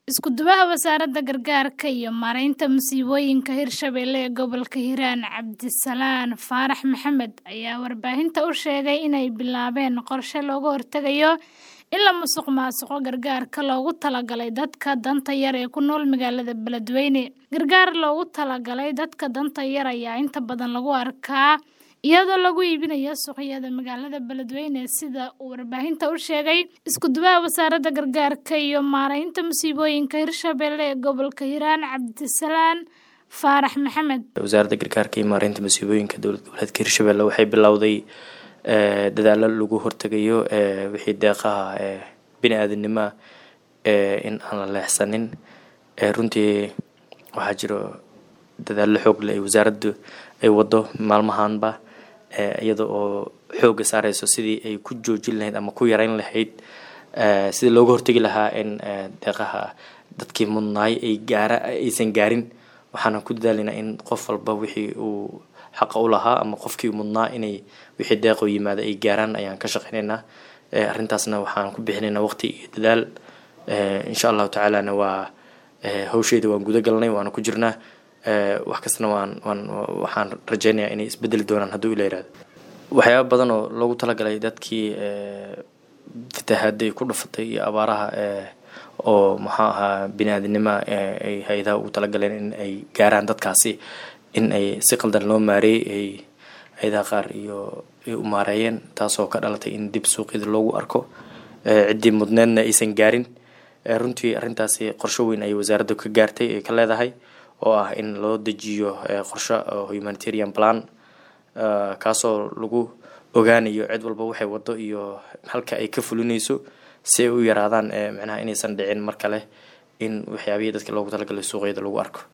Isku duwaha Wasaaradda Gargaarka iyo Maareynta Masiibooyinka Hirshabelle ee Gobolka Hiiraan Cabdisalaan Faarax Maxamed ayaa warbaahinta u sheegay inay bilaabeen qorshe looga hortagayo in la musuqmaasuqo gargaarka loogu talagalay dadka danta yar ee ku nool magaalada Beledweyne. Gargaar loogu talagalay dadka danta yar ayaa inta badan lagu arkaa iyadoo lagu iibinayo suuqyada magaalada Beledweyne sida uu warbaahinta u sheegay isku duwaha Wasaaradda Gargaarka iyo Maareynta Masiibooyinka Hirshabelle ee Gobolka Hiiraan Cabdisalaan Faarax Maxamed. wasaaradda gargaarka iyo maareynta masiibooyinka dowlad goboleedka hirshabelle waxay bilowday dadaalo lagu hortagayo wixii deeqaha bini-aadanimo ah in aan la leexsanin runtii waxaa jiro dadaallo xoog leh ay wasaaraddu ay wado maalmahanba iyada oo xooga saareyso sidii ay ku joojin lahayd ama ku yareyn lahayd sidii looga hortagi lahaa in deeqaha dadkii mudnaay ay gaara aysan gaarin waxaana ku dadaalaynaa in qof walba wixii uu xaqa u lahaa ama qofkii mudnaa inay wixii deeqo yimaada ay gaaraan ayaan ka shaqeynaynaa arrintaasna waxaan ku bixinaynaa waqti iyo dadaal insha allahu tacaalana waa hawsheeda waan guda galnay waana ku jirnaa wax kastana waan waan waxaan rajeynayaa inay isbedeli doonaan hadduu ila yiraahdo waxyaaba badan oo loogu talagalay dadkii fatahaadday ku dhufatay iyo abaaraha oo maxaa ahaa bini-aadinimo ay hay-adaha ugu talagaleen in ay gaaraan dadkaasi in ay si qaldan loo maareeyey ay hay-adaha qaar iyo ay u maareeyeen taasoo ka dhalatay in dib suuqyada loogu arko ciddii mudneedna aysan gaarin runtii arrintaasi qorsho weyn ayay wasaaraddu ka gaartay ay ka leedahay oo ah in loo dejiyo qorsho humanitarian plan kaasoo lagu ogaanayo cid walba waxay wado iyo halka ay ka fulinayso si ay u yaraadaan macnaha inaysan dhicin mar kale in waxyaabihii dadka loogu talagalay suuqyada lagu arko